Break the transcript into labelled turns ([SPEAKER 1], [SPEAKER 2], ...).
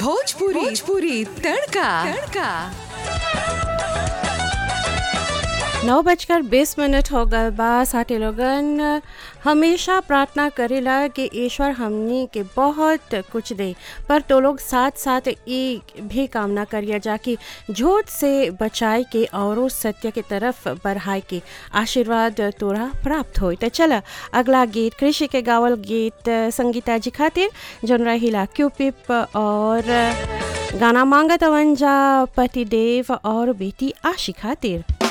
[SPEAKER 1] भोजपुरी भोजपुरी तड़का तड़का
[SPEAKER 2] नौ बजकर बीस मिनट हो गए बा साथी लोगन हमेशा प्रार्थना करेला कि ईश्वर हमनी के बहुत कुछ दे पर तो लोग साथ साथ एक भी कामना करिए जाकि झूठ से बचाए के और सत्य के तरफ बढ़ाए के आशीर्वाद तोरा प्राप्त हो तो चला अगला गीत कृषि के गावल गीत संगीता जी खातिर जन रहिला क्यूपिप और गाना मांगत अवंजा पति देव और बेटी आशी खातिर